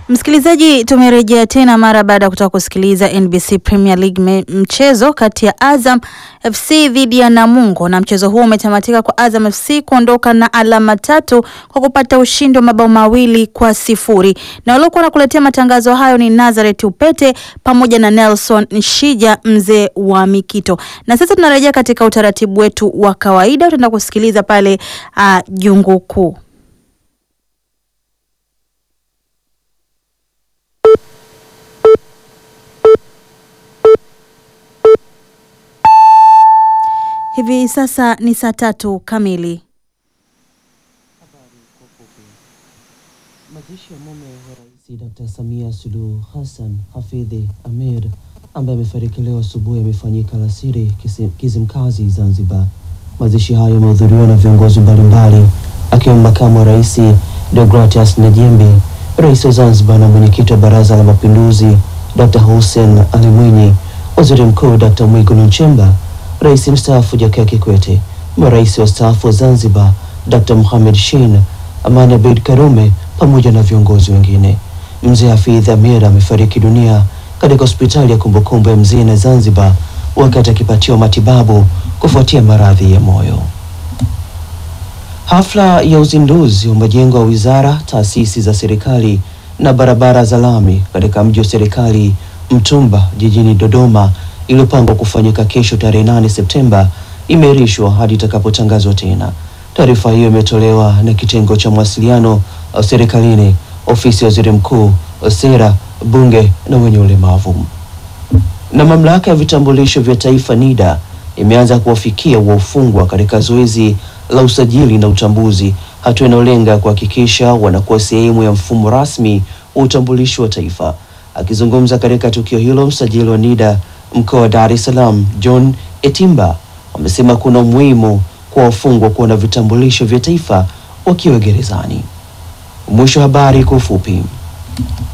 Msikilizaji, tumerejea tena mara baada ya kutoka kusikiliza NBC Premier League me, mchezo kati ya Azam FC dhidi ya Namungo, na mchezo huo umetamatika kwa Azam FC kuondoka na alama tatu kwa kupata ushindi wa mabao mawili kwa sifuri. Na waliokuwa nakuletea matangazo hayo ni Nazareth Upete pamoja na Nelson Nshija mzee wa Mikito. Na sasa tunarejea katika utaratibu wetu wa kawaida, tutaenda kusikiliza pale uh, jungu kuu. Hivi sasa ni saa tatu kamili. Mazishi ya mume wa Rais Dr. Samia Suluhu Hassan Hafidhi Ahmed ambaye amefariki leo asubuhi yamefanyika alasiri Kizimkazi, Zanzibar. Mazishi hayo yamehudhuriwa na viongozi mbalimbali akiwemo makamu wa rais Deogratias Najembi, rais wa Zanzibar na mwenyekiti wa Baraza la Mapinduzi Dr. Hussein Ali Mwinyi, waziri mkuu Dr. Mwigulu Nchemba, rais mstaafu Jakaya Kikwete, marais wastaafu wa Zanzibar Dr. Mohamed Shein, Amani Abeid Karume pamoja na viongozi wengine. Mzee Hafidh Amir amefariki dunia katika hospitali ya kumbukumbu ya Mzee Zanzibar wakati akipatiwa matibabu kufuatia maradhi ya moyo. Hafla ya uzinduzi wa majengo ya wizara, taasisi za serikali na barabara za lami katika mji wa serikali Mtumba jijini Dodoma iliyopangwa kufanyika kesho tarehe 8 Septemba imeahirishwa hadi itakapotangazwa tena. Taarifa hiyo imetolewa na kitengo cha mawasiliano serikalini, ofisi ya waziri mkuu, sera, bunge na wenye ulemavu. Na mamlaka ya vitambulisho vya taifa NIDA imeanza kuwafikia wafungwa katika zoezi la usajili na utambuzi, hatua inayolenga kuhakikisha wanakuwa sehemu ya mfumo rasmi wa utambulisho wa taifa. Akizungumza katika tukio hilo, msajili wa NIDA mkoa wa Dar es Salaam John Etimba amesema kuna umuhimu kwa wafungwa kuwa na vitambulisho vya taifa wakiwa gerezani. Mwisho wa habari kwa ufupi.